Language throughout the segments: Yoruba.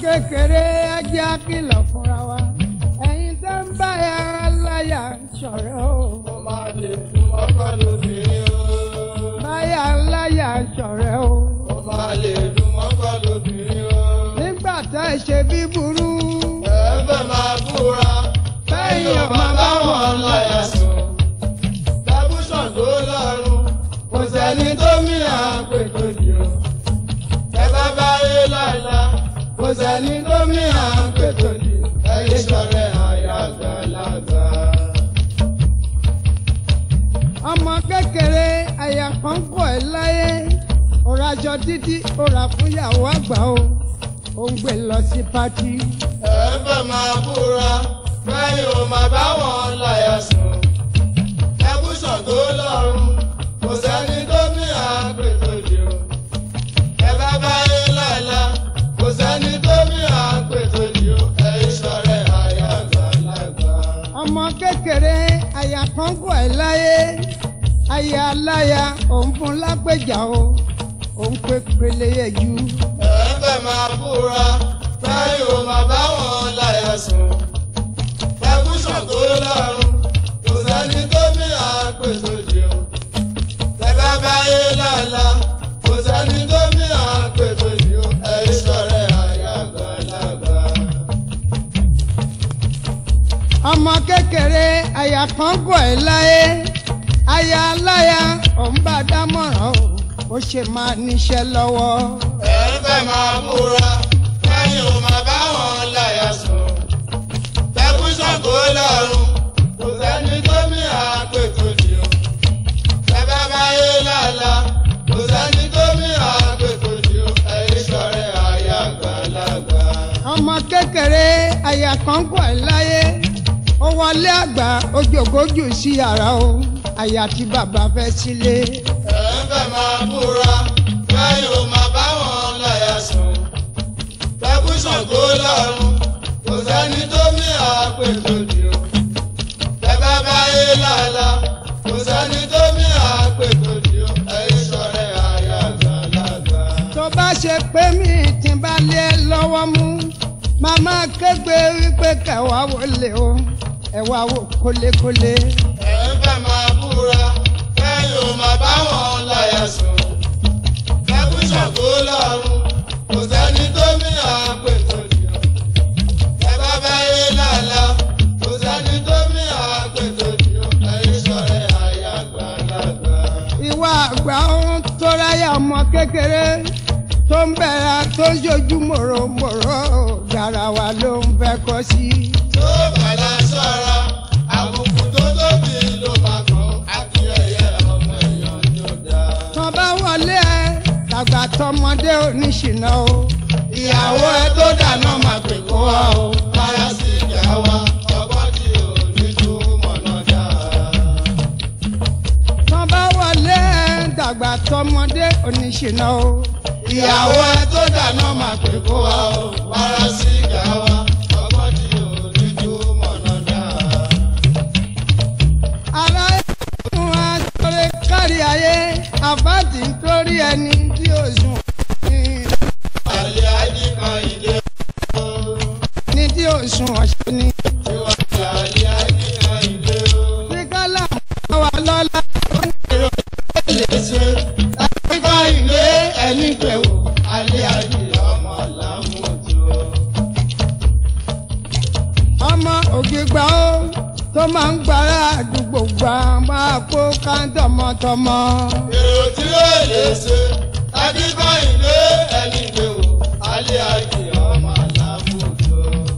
kékeré ajá kìlọ̀ fúnra wa ẹ̀yin tó ń bá ya láyà ṣọ̀rẹ́ o. Ó máa lè fún ọkọ lóbìnrin o. báyà láyà ṣọ̀rẹ́ o. Ó máa lè fún ọkọ lóbìnrin o. nígbà tá ẹ ṣe bí burú. Ẹ fẹ́ máa búra. Bẹ́yìn ọmọ bá wọn láyà sùn. Tẹ́bùsàn tó lọ́rùn. Kò sẹ́ni tó mí àpè tó di o. Ẹ bá bá yé lọ́la. Kò sẹ́ni tó mí àpè tó di. Ẹyin sọ̀rọ̀ àyà àgbàlagbà. ọmọ kékeré àyà kan kọ̀ ẹ́ láyé ọ̀rọ̀ aṣọ títí ọ̀rọ̀ àfúnyàwó àgbà o ó ń gbé lọ sí pátí. Ẹ fẹ́ máa búra. Bẹ́yìn ò máa bá wọn láyà sùn. Tẹ́bùsàn tó lọ́rùn. Kò sẹ́ni tó mí àpè tó di o. Ẹ bá bá yé lọ́la. Kò sẹ́ni tó mí àpè tó di o. Ẹyin sọ̀rọ̀ àyà àgbàlagbà. ọmọ kékeré àyà kan kọ̀ ẹ́ láyé àyà aláya òun fún lápèjà o òun pé pélé yẹjú. Ẹ fẹ́ máa búra. Bẹ́yìn ò máa bá wọn láyà sùn. Tẹ́bùsàn tó lọ́rùn. Kò sẹ́ni tó mí àpè tó di o. Ẹ bá bá yé lọ́la. Kò sẹ́ni tó mí àpè tó di o. Ẹyin sọ̀rọ̀ àyà àgbàlagbà. ọmọ kékeré àyà kan kọ̀ ẹ́ láyé àyà aláya òun bá dámọ̀ràn o ó ṣe máa níṣẹ́ lọ́wọ́. Ẹ fẹ́ máa búra. Bẹ́yìn ò máa bá wọn láyà sùn. Tẹ́bùsàn tó lọ́rùn. Kò sẹ́ni tó mí àpè tó di o. Ẹ bá bá yé lọ́la. Kò sẹ́ni tó mí àpè tó di o. Ẹyin sọ̀rọ̀ àyà àgbàlagbà. ọmọ kékeré àyà kan kọ̀ ẹ́ láyé ó wọlé àgbà ojòkójù sí yàrá o àyà tí bàbá fẹ́ sílé. Ẹ fẹ́ máa búra. Bẹ́yìn ò máa bá wọn láyà sùn. Tẹ́bùsàn tó lọ́rùn. Kò sẹ́ni tó mí àpè tó di o. Ẹ bá bá yé lọ́la. Kò sẹ́ni tó mí àpè tó di o. Ẹyin sọ̀rọ̀ àyà àgbàlagbà. tó bá ṣe pé mi ti bá lé ẹ lọ́wọ́ mú màmá kégbe wípé kẹwàá wọlé o ẹwà wò kólékólé. Ẹ fẹ́ máa búra. Bẹ́yìn ò máa bá wọn láyà sùn. Tẹ́bùsàn tó lọ́rùn. Kò sẹ́ni tó mí àpè tó di o. Ẹ bá bá yé lọ́la. Kò sẹ́ni tó mí àpè tó di o. Ẹyin sọ̀rọ̀ àyà àgbàlagbà. ìwà àgbà ohun tó ráyà ọmọ kékeré tó ń bẹ̀rẹ̀ tó ń ṣojú mòròmòrò garawa ló ń fẹ́ kọ́ sí. tó bàlá sọ́ra àbùkù tó tóbi ló máa kàn àti ẹ̀yẹ ọmọ èèyàn ló dá. tó bá wọlé ẹ tàgbà tọmọdé oníṣìná o. ìyàwó ẹ tó dáná máa pè kó wa o. káyà sí ìjà wa ọgbọ́n tí ò ní tó mọ̀nà dá. tó bá wọlé ẹ tàgbà tọmọdé oníṣìná o. ìyàwó ẹ tó dáná máa pè kó wa o. káyà sí ìjà wa ọgbọ́n tí ò ní tó mọ̀nà dá. ara ẹ̀sùn àtọ̀rẹ́ kárí ayé àbáàdì nítorí ẹni tí ó sùn ní àlẹ́ àjí kan ìdè o. ní tí ó sùn ọ̀ṣẹ́ ni. ìwà àlẹ́ àjí kan ìdè o. tí kálá wà lọ́la lè ṣe ẹgbẹ́ ilé ẹni pẹ̀wò alẹ́ ayé ọmọ làmújọ. ọmọ ògbégbá ó tó máa ń gbára àdúgbò gbà máa kó káńtọ̀mọ́tọmọ. èrò tí ó lè ṣe ẹgbẹ́ ilé ẹni pẹ̀wò alẹ́ ayé ọmọ làmújọ.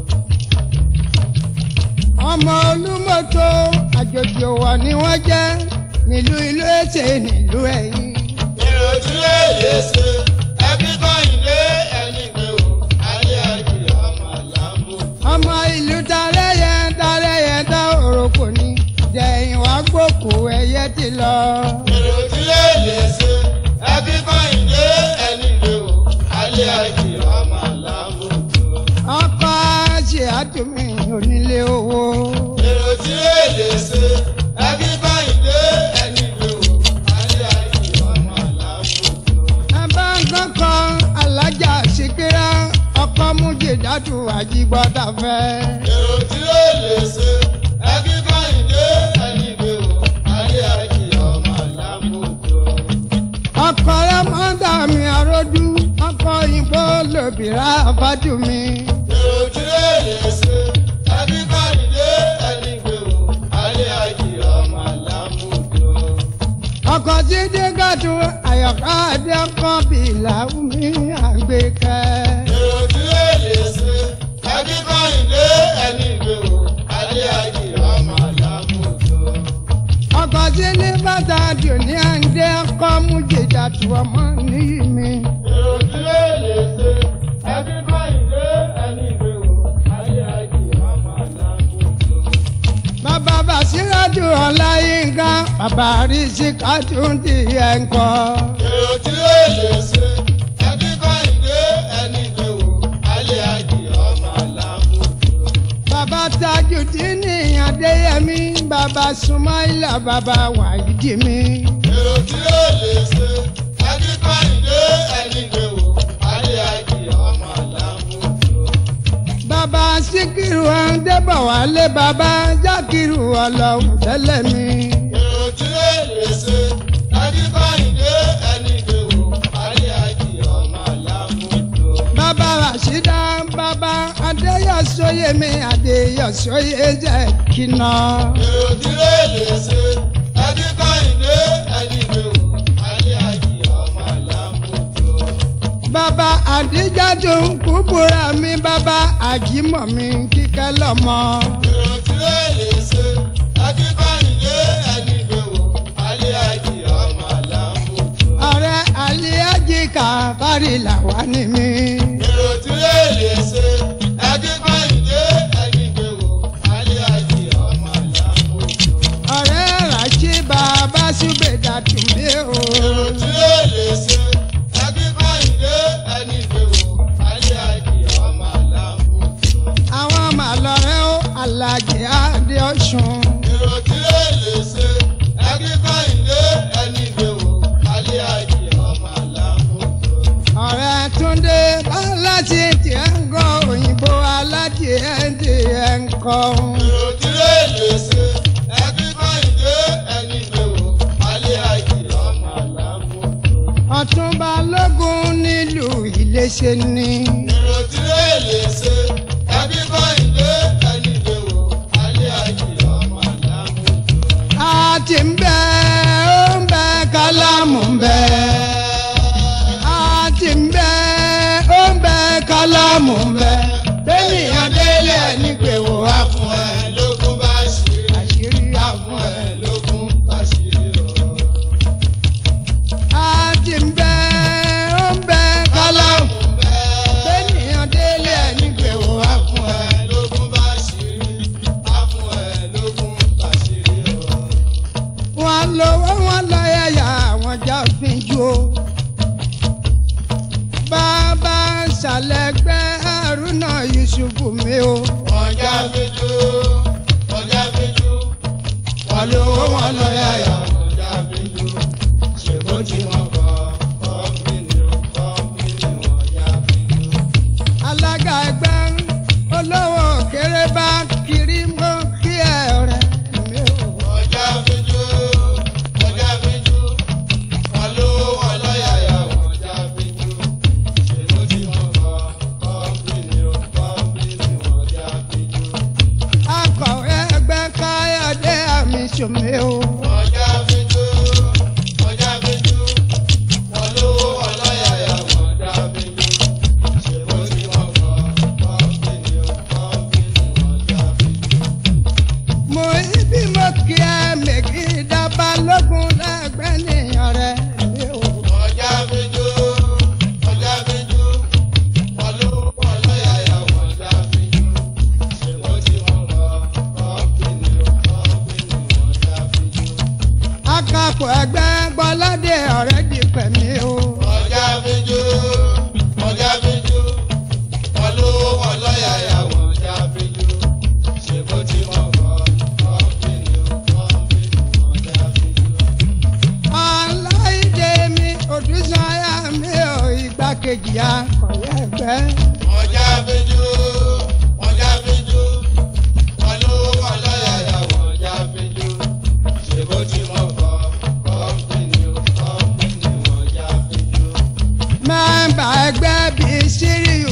ọmọ olúmọ̀tò àjòjì òwò ni wọ́n jẹ́ nílùú ìlú ètè nílùú ẹ̀yìn. èrò tí ó lè ṣe ẹgbẹ́ ilé ẹni pẹ̀wò alẹ́ ayé ọmọ làmújọ. ọmọ ìlú tarẹ́yẹ tarẹ́yẹ tá òròkò ní jẹ̀yìn wá gbòkó ẹyẹ ti lọ. èrò tí ó lè ṣe ẹgbẹ́ ilé ẹni pẹ̀wò alẹ́ ayé ọmọ làmújọ. ọkọ ṣe àtúnmí onílé owó. èrò tí ó lè ṣe ẹbí báyìí dé ẹni lè wò alẹ́ ayé ọmọ làbòjò. ẹ bá ń kankan alájà síkírá ọkọ mújèdè àbájú mi. èrò tí lè lè ṣe ẹbí kọ́nìdé ẹni gbé wò alẹ́ àjì ọmọ àlámùjọ. ọkọ̀ tí dígàdù àyọ̀ká adẹ́kọ̀ bìlà mi àgbékẹ́. èrò tí lè lè ṣe ẹbí kọ́nìdé ẹni gbé wò alẹ́ àjì ọmọ àlámùjọ. ọkọ̀ tí ní bàtà dùní àǹdẹ́ ọkọ̀ mú jìjà tù ọmọ níyì mi. èrò tí lè lè ṣe ẹbí kọ́nìdé ẹni gbé wò alẹ́ àjì ọmọ àlámùjọ. bàbá bàṣírádù ọláyínká bàbá rìsíkàtù ti ẹ̀ ń kọ́. èrò tí lè lè ṣe ẹbí kọ́nìdé ẹni gbé wò alẹ́ àjì ọmọ àlámùjọ. bàbá tajudini adéyẹmí bàbá sumaila bàbá wàyídì mi. èrò tí ó lè ṣe akíkọ́yìndé ẹni gbé wò alẹ́ àjì ọmọ àlámùjọ. bàbá síkírù ọ̀ndẹ́bọ̀wálé bàbá jákírù ọlọ́run tẹ́lẹ̀ mi. èrò tí ó lè ṣe akíkọ́yìndé ẹni gbé wò alẹ́ àjì ọmọ àlámùjọ. bàbá ràṣídà bàbá adéyọ̀sóyè mi adéyọ̀sóyè jẹ́ kíná. èrò tí ó lè ṣe akíkọ́yìndé ẹni gbé wò alẹ́ àjì ọmọ àlámùjọ. bàbá àdíjájú kúbúra mi bàbá àjímọ̀ mi kíkẹ́ lọ́mọ. èrò tí ó lè ṣe akíkọ́yìndé ẹni gbé wò alẹ́ àjì ọmọ àlámùjọ. ọ̀rẹ́ àlíyájí kàfárì làwa ni mi. èrò tí lè lè ṣe akíkọ́yìndé ẹni gbé wò alẹ́ àjì ọmọ àlámùjọ. ọ̀rẹ́ ràṣí bàbá ṣùgbẹ́dà tún mí o. èrò tí lè lè ṣe akíkọ́yìndé ẹni gbé wò alẹ́ àjì ọmọ àlámùjọ. àwọn màlọ́rẹ́ ó alájẹ adé ọ̀ṣun. èrò tí lè lè ṣe akíkọ́yìndé ẹni gbé wò alẹ́ àjì ọmọ àlámùjọ. ọ̀rẹ́ túndé aláṣẹ tiẹ̀ ń gọ òyìnbó alájẹ tiẹ̀ ń kọ́. èrò tí lè lè ṣe akíkọ́yìndé ẹni gbé wò alẹ́ àjì ọmọ àlámùjọ. ọ̀túnba lógún nílùú iléṣẹ́ ni. èrò tí lè lè ṣe ẹbí kọ́hìndé ẹni gbé wò alẹ́ àjì ọmọ àlámùjọ. a ti ń bẹ ó ń bẹ kálámù ń bẹ. a ti ń bẹ ó ń bẹ kálámù ń bẹ. bẹ́ẹ̀nìyàn délé ẹni pé wò á fún fún ẹ. ẹ lógún bá ṣírí àṣírí á fún fún ẹ ẹ. lógún bá ṣírí ọ̀rọ̀. a ti ń bẹ ó ń bẹ kálámù. kálámù bẹ́ẹ̀ bẹ́ẹ̀nìyàn délé ẹni pé wò á fún fún ẹ. ẹ lógún bá ṣírí á fún ẹ lógún bá ṣírí ọ̀rọ̀. wọn lówó wọn lọ́yàyà àwọn já fínjú o. bàbá ṣàlẹ̀gbẹ́ haruna yusufu mi o. wọ́n já fíjú wọ́n já fíjú wọ́n lówó wọn lọ yáyà wọ́n já fíjú ṣèbó tí wọ́n kọ́ kọ́mpìnì kọ́mpìnì wọ́n já fíjú. alága ẹgbẹ́ olówó kéré bá kiri mọ́ kí ẹ rẹ̀ mi o. wọ́n já fíjú wọ́n já fíjú wọ́n lówó wọn lọ yáyà wọ́n já fíjú ṣèbó tí wọ́n kọ́ kọ́mpìnì kọ́mpìnì wọ́n já fíjú. akọ̀wé ẹgbẹ́ káyọ̀dé àmì sòmí o. wọ́n já fíjú wọ́n já fíjú wọ́n lówó wọn lọ yáyà wọ́n já fíjú ṣèbó tí wọ́n kọ́ kọ́mpìnì kọ́mpìnì wọ́n já fíjú. mo ibi mo kí ẹ mèkì dábàá lógún lẹ́gbẹ́ nìyàn rẹ̀ mi o. ọjà fíjú ọjà fíjú wọn ló wọn lọ́yàyà wọn já fíjú ṣèbó tí wọ́n kọ́ kọ́mpìnì kọ́mpìnì wọn já fíjú. akapò ẹgbẹ́ gbọ́ládé ọ̀rẹ́ di pẹ̀mí o. ọjà fíjú ọjà fíjú wọn ló wọn lọ́yàyà wọn já fíjú ṣèbó tí wọ́n kọ́ kọ́mpìnì kọ́mpìnì wọn já fíjú. aláìdè mi òdùsànyà mi ò igbákejì akọ̀wé ẹgbẹ́. ọjà fíjú ọjà fíjú wọn ló wọn lọ́yàyà wọn já fíjú ṣèbó tí wọ́n kọ́ kọ́mpìnì kọ́mpìnì wọn já fíjú. mẹ́mbà ẹgbẹ́ bíi síríù bá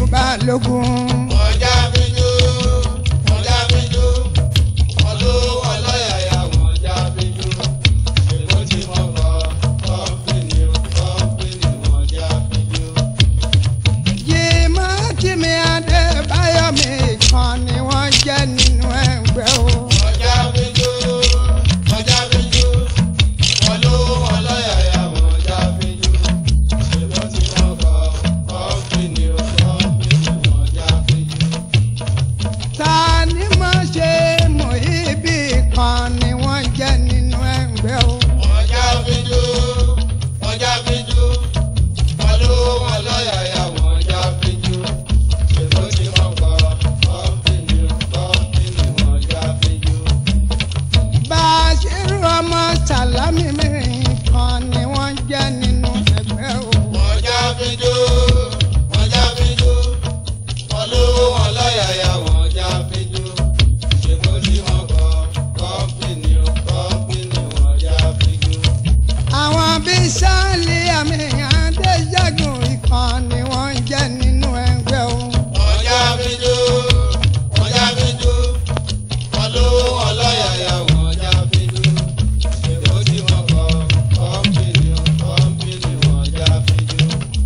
balógun. Ọjà bíjú, ọjà bíjú, olówó ọlọ́yàyà ọjà bíjú. Èkó tí mo kọ́, kọ́mpìnì kọ́mpìnì ọjà bíjú. jìmọ̀ tìmí adébáyọ̀ mi kan ni wọ́n jẹ́ nínú ẹgbẹ́ o. Ọjà bíjú, ọjà bíjú, olówó ọlọ́yàyà ọjà bíjú. Èkó tí mo kọ́, kọ́mpìnì kọ́mpìnì ọjà bíjú. ta ni mo ṣe mọ̀ ibi kan ni wọ́n jẹ́ nínú ẹgbẹ́ o. Ọjà bíjú, ọjà bíjú, olówó ọlọ́yàyà ọjà bíjú. Èkó tí mo kọ́, kọ́mpìnì kọ́mpìnì ọjà bíjú. bàṣírù ọmọ sàlámì mi kan ni wọ́n jẹ́ nínú ẹgbẹ́ o. Ọjà bíjú, ọjà bíjú, olówó ọlọ́yàyà ọjà bíjú. Èkó tí mo kọ́, kọ́mpìnì kọ́mpìnì ọjà bíjú. àwọn bíi sáàlì àmì àdéjàgùn ìkan ni wọ́n jẹ́ nínú ẹgbẹ́ o. Ọjà bíjú, ọjà bíjú, olówó ọlọ́yàyà ọjà bíjú. Èkó tí mo kọ́, kọ́mpìnì kọ́mpìnì ọjà bíjú.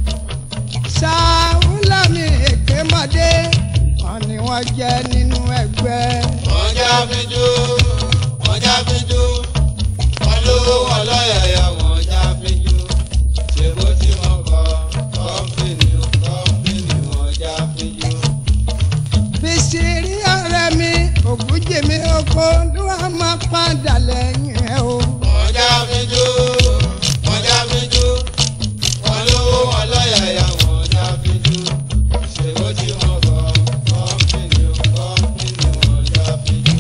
sàwùlámì èkémọdé kan ni wọ́n jẹ́ nínú ẹgbẹ́. Ọjà bíjú, ọjà bíjú, olówó ọlọ́yàyà ọjà bíjú. Èkó tí mo kọ́, kọ́mpìnì kọ́mpìnì ọjà bíjú. fisiri ọ̀rẹ́ mi ògúnjèmi oko ló wà máa padà lẹ́yìn ẹ̀ o. Ọjà bíjú, ọjà bíjú, olówó ọlọ́yàyà ọjà bíjú. Èkó tí mo kọ́, kọ́mpìnì kọ́mpìnì ọjà bíjú.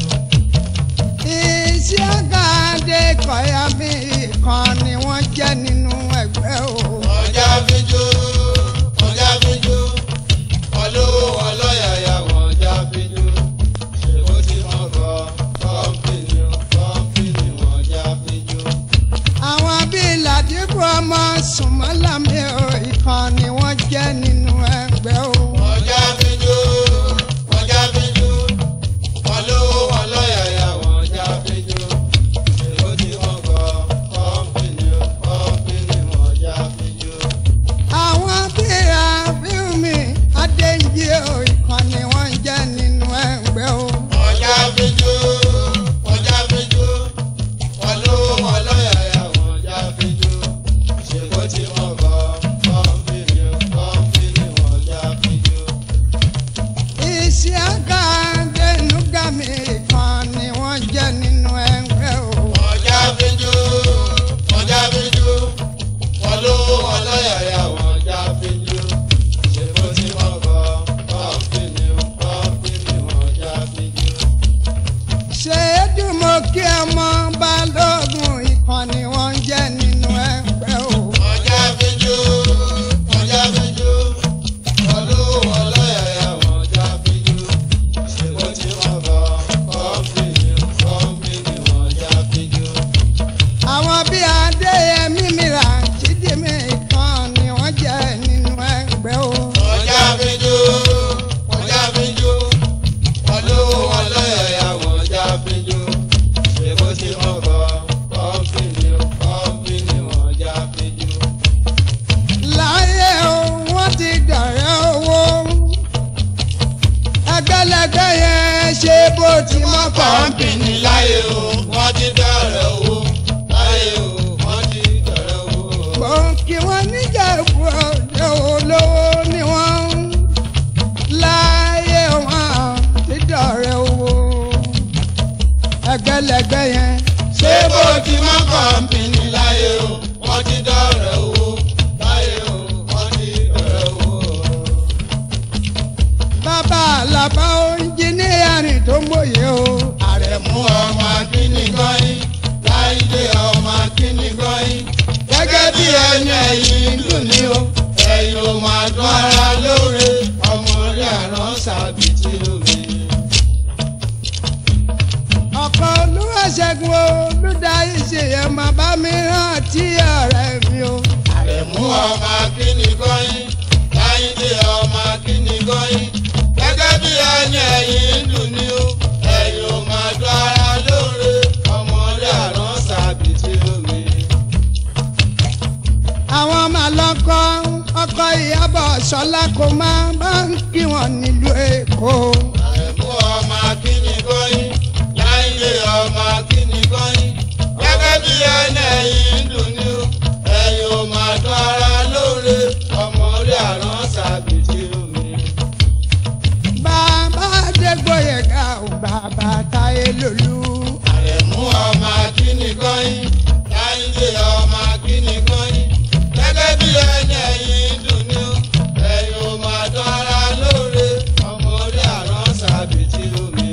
iṣẹ́ àgàdé kọ̀yà mi kan ni wọ́n jẹ́ nínú ẹgbẹ́ o. Ọjà bíjú, ọjà bíjú, olówó ọlọ́yàyà ọjà bíjú. Èkó tí mo kọ́, kọ́mpìnì kọ́mpìnì ọjà bíjú. àwọn bíi làdìbò ọmọ sùnmọ́lámì o ìkan ni wọ́n jẹ́ nínú ẹgbẹ́ o. Ọjà bíjú, ọjà bíjú, olówó ọlọ́yàyà ọjà bíjú. Èkó tí mo kọ́, kọ́mpìnì kọ́mpìnì ọjà bíjú. àwọn bíi àfihàn adéǹjì o ìkan ni wọ́n jẹ́ nínú ẹgbẹ́ o. Ọjà bíjú, ọjà bíjú, olówó ọlọ́yàyà ọjà bíjú. Èkó tí mo kọ́, kọ́mpìnì kọ́mpìnì ọjà bíjú. iṣẹ́ àgàdé nùgàmì ìkan ni wọ́n jẹ́ nínú ẹgbẹ́ o. Ọjà bíjú, ọjà bíjú, olówó ọlọ́yàyà ọjà bíjú. Èkó tí mo kọ́, kọ́mpìnì kọ́mpìnì ọjà bíjú. ṣèédùn mo kí ọmọ balógun ìkan ni wọ́n jẹ́ nínú ẹgbẹ́ o. Ọjà bíjú, ọjà bíjú, olówó ọlọ́yàyà ọjà bíjú. Èkó tí mo kọ́, kọ́mpìnì kọ́mpìnì ọjà bíjú. àwọn bíi adéyẹmí mìíràn jídìmí ìkan ni wọ́n jẹ́ nínú ẹgbẹ́ o. Ọjà bíjú, ọjà bíjú, olówó ọlọ́yàyà ọjà bíjú. Èkó tí mo kọ́, kọ́mpìnì kọ́mpìnì ọjà bíjú. láyé o wọ́n ti dọ̀rẹ́ owó. ẹgbẹ́lẹgbẹ́ yẹn ṣe bó ti mọ́ Kọ́mpìnì láyé o, wọ́n ti bẹ̀rẹ̀ owó. Láyé o, wọ́n ti bẹ̀rẹ̀ owó. kò kí wọ́n níjẹ̀bú ọ̀dẹ́ olówó ni wọ́n ń láyé wọn ti dọ̀rẹ́ owó. ẹgbẹ́lẹgbẹ́ yẹn ṣé bó ti mọ́ kọ́mpìnì láyé o wọ́n ti dọ̀rẹ́ owó láyé o wọ́n ti dọ̀rẹ́ owó. bàbá àlàbà oúnjìníyàrìn tó mòye o. àrẹ̀mú ọmọ akíní gọ́yìn láìdé ọmọ akíní gọ́yìn gẹ́gẹ́ bí ẹni ẹ̀yìn dùn ní o ẹ̀yìn ò máa dún ara lóore ọmọ orí àrán sàbìtì omi. ọ̀pọ̀ olúwaṣẹ́gun olùdarí ṣèyẹn máa bá mi rántí ọ̀rẹ́ mi o. àrẹ̀mú ọmọ akíní gọ́yìn láìdé ọmọ akíní gọ́yìn gẹ́gẹ́ bí ẹni ẹ̀yìn ń dùn ní o ẹ̀yìn ò máa dún ara lóore ọmọdé àrán sàbìtì omi. àwọn máa lọ́kọ́ ọkọ ìyàbọ̀ sọlá kò máa bá ń kí wọn nílùú èkó. àrẹ̀mú ọmọ akíní gọ́yìn láìlé ọmọ akíní gọ́yìn gẹ́gẹ́ bí ẹni ẹ̀yìn ń dùn ní o ẹ̀yìn ò máa dún ara lóore ọmọdé àrán sàbìtì omi. bàbá adégbòye ga ò bàbá táyé lòlú. àrẹ̀mú ọmọ akíní gọ́yìn láìlé ọmọ akíní gọ́yìn gẹ́gẹ́ bí ẹni ẹ̀yìn ń dùn ní o ẹ̀yìn ò máa dún ara lóore ọmọdé àrán sàbìtì omi.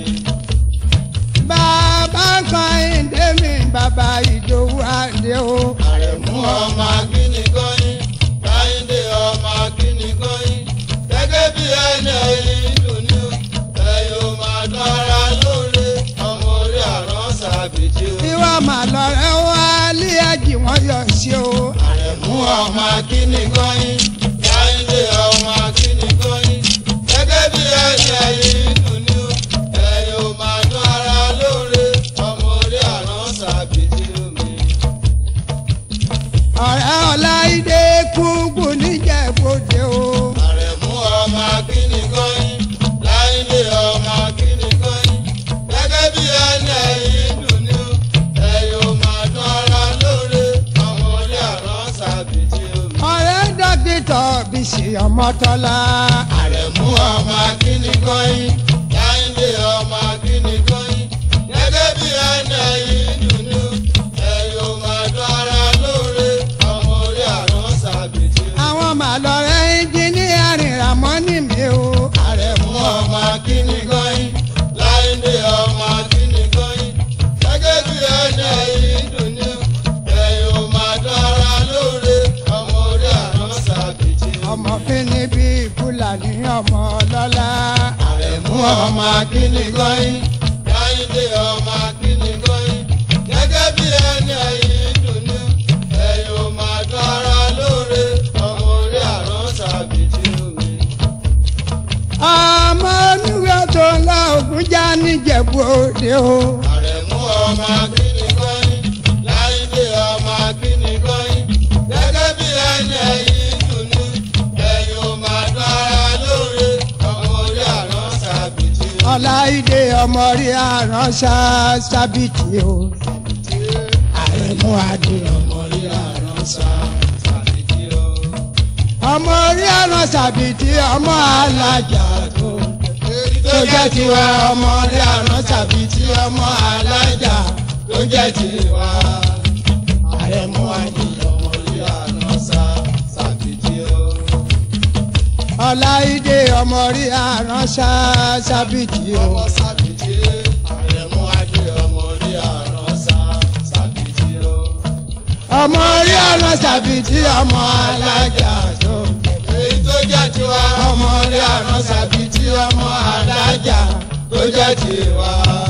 bàbá kan ìdè mi bàbá ìdòwú àdé o. àrẹ̀mú ọmọ akíní gọ́yìn láìdé ọmọ akíní gọ́yìn gẹ́gẹ́ bí ẹni ẹ̀yìn dùn ní o ẹ̀yìn ò máa dára lóore ọmọ orí àrán sàbìtì o. ìwà màlọ́rẹ́ wá lé ẹ̀jì wọn yọ sí o. àrẹ̀mú ọmọ akíní gọ́yìn láìdé ọmọ akíní gọ́yìn gẹ́gẹ́ bí ẹni ẹ̀yìn dùn ní o ẹ̀yìn ò máa dára lóore ọmọ orí àrán sàbìtì omi. ọ̀rẹ́ ọláìdé kúkú níjẹ̀bọ̀dé o. àrẹ̀mú ọmọ akíní gọ́yìn láìlé ọmọ akíní gọ́yìn gẹ́gẹ́ bí ẹni ẹ̀yìn dùn ní o ẹ̀yìn ò máa dún ara lóore ọmọ orí àrán sàbìtì omi. ọ̀rẹ́ dókítà bísí ọmọtọ́lá. àrẹ̀mú ọmọ akíní gọ́yìn láìlé ọmọ akíní gọ́yìn gẹ́gẹ́ bí ẹni ẹ̀yìn dùn ní o ẹ̀yìn ò máa dún ara lóore ọmọ orí àrán sàbìtì omi. àwọn màlọ́rẹ́ ẹnjìníà rìnrà mọ́ ní mi o. àrẹ̀mú ọmọ akíní gọ́yìn láìdé ọmọ akíní gọ́yìn gẹ́gẹ́ bí ẹni ẹ̀yìn dùn ní ẹ̀yìn ò máa dára lóore ọmọ orí àrán sàbìtì. ọmọ kìíní bíi fúlàní ọmọ ọlọ́lá. àrẹ̀mú ọmọ akíní gọ́yìn láìdé ọmọ akíní gọ́yìn gẹ́gẹ́ bí ẹni ẹ̀yìn dùn ní ẹ̀yìn ò máa dára lóore ọmọ orí àrán sàbìtì omi. ọmọ oníwèé tó ń lọ ògùn já níjẹ̀bú òde o. àrẹ̀mú ọmọ akíní gọ́yìn láìdé ọmọ akíní gọ́yìn gẹ́gẹ́ bí ẹni ẹ̀yìn dùnú ẹ̀yìn ò máa dára lóore ọmọ orí àrán sàbìtì ọláìdé ọmọ rí àránṣá sábìtì o. àrẹ̀mú adé ọmọ orí àrán sàbìtì o. ọmọ rí àrán sábìtì ọmọ alájà tó. èyí tó jẹ́ tiwa ọmọ rí àrán sábìtì ọmọ alájà tó jẹ́ tiwa àrẹ̀mú adé ọmọ orí àrán sàbìtì o. ọláìdé ọmọ rí àránṣá sábìtì o. ọmọ sàbìtì àrẹ̀mú adé ọmọ orí àrán sàbìtì o. ọmọ rí àrán sábìtì ọmọ alájà tó. èyí tó jẹ́ tiwa ọmọ rí àrán sábìtì ọmọ alájà tó jẹ́ tiwa.